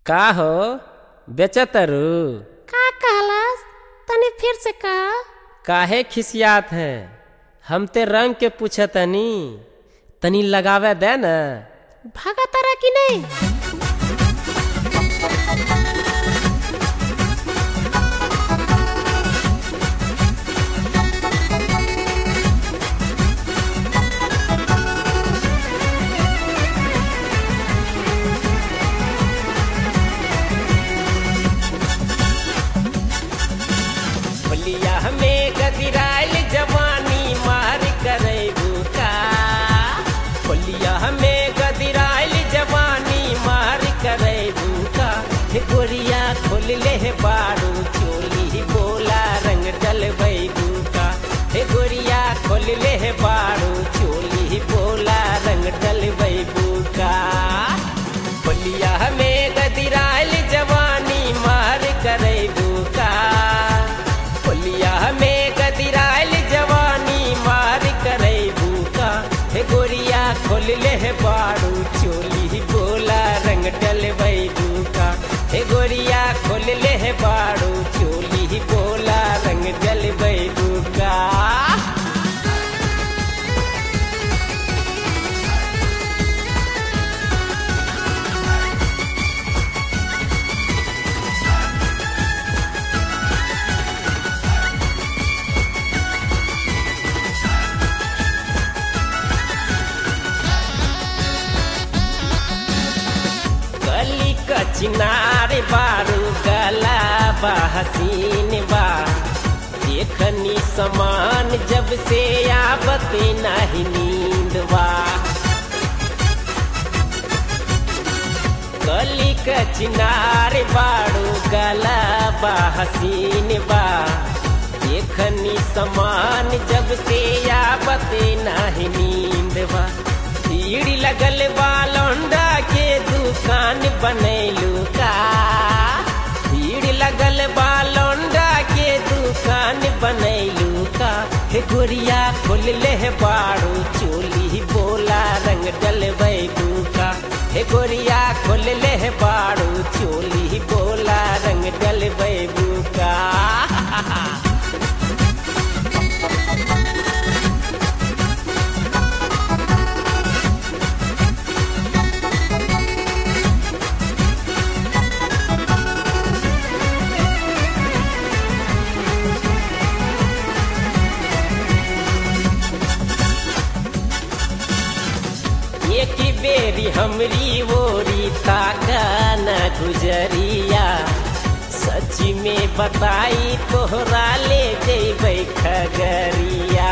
का हो बेचतरू का कहलस तनी फिर से का काहे खिसियात है हम ते रंग के पूछतनी तनी लगावे दे न भागा तारा कि नहीं होलिया में गदिराइल जवानी मार करे का होलिया में गदिराइल जवानी मार करे का हे गोरिया खोल ले हे बारू चोली बोला रंग डलबै का हे गोरिया खोल ले हे बारू चोली बोला रंग डलबै का होलिया में गदिराइल जवानी मार करे का होलिया में गदिराइल जवानी मार करे का हे गोरिया खोल ले हे बारू चोली बोला रंग डलबै का हे गोरिया खोल ले हे बारू चोली बोला रंग डलबै का गली का चिनार बारू गला बा हसीन बा देखनी समान जब से आवत नहीं नींद बा गली का चिनार बारू गला बा हसीन बा देखनी समान जब से आवत नहीं नींद बा भीड़ लगल बा लौंडा के दुकान बनैलू का भीड़ लगल बा लौंडा के दुकान बनैलू का हे गोरिया खोल ले हे बारू चोली बोला रंग डलबै का हे गोरिया खोल ले हे बारू चोली बोला रंग डलबै का एक बेरी हमरी ओरी ताका न गुजरिया सच में बताई तोहरा ले जेबै खगरिया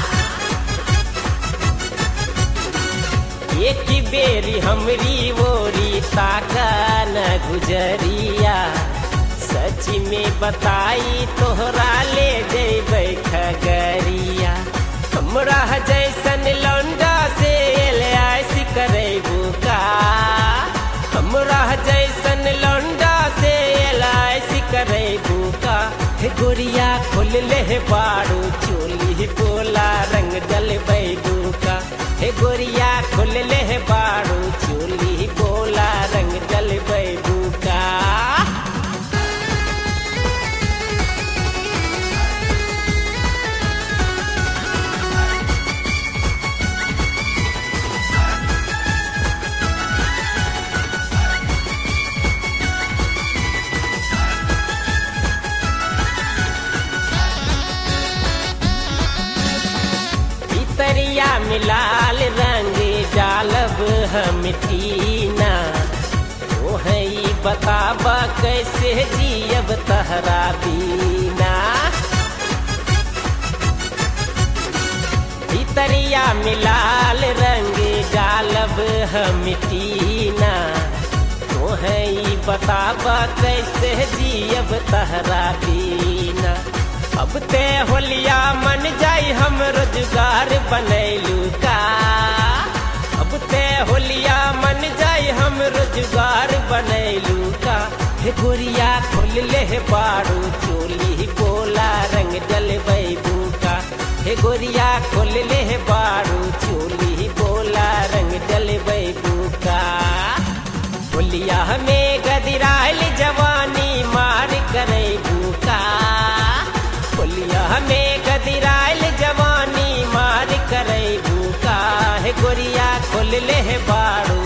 एक बेरी हमरी ओरी ताका न गुजरिया सच में बताई तोहरा ले जेबै खगरिया हमरा जैसन लौंडा से एलआईस करेबू का हमरा जैसन लौंडा से एलआईस करेबू का हे गोरिया खोल ले हे बारू चोली बोला रंग डलबै का हे गोरिया खोल ले हे बारू चोली बोला रंग डलबै का पितरिया मिलाल रंग डालब हम तीना ओहई बताबा कैसे जियब तहरा बीना पितरिया मिलाल रंग डालब हम तीना ओहई बताबा कैसे जियब तहरा बीना अब ते होलिया मन जाई हम रोजगार बनैलू का अब ते होलिया मन जाई हम रोजगार बनैलू का हे गोरिया खोल ले हे बारू चोली बोला रंग डलबै का हे गोरिया खोल ले हे बारू चोली बोला रंग डलबै का होलिया में गद गदिराइल जवानी मार करे भूका होलिया में गदिराइल जवानी मार करे भूका हे गोरिया खोल ले हे बाड़ू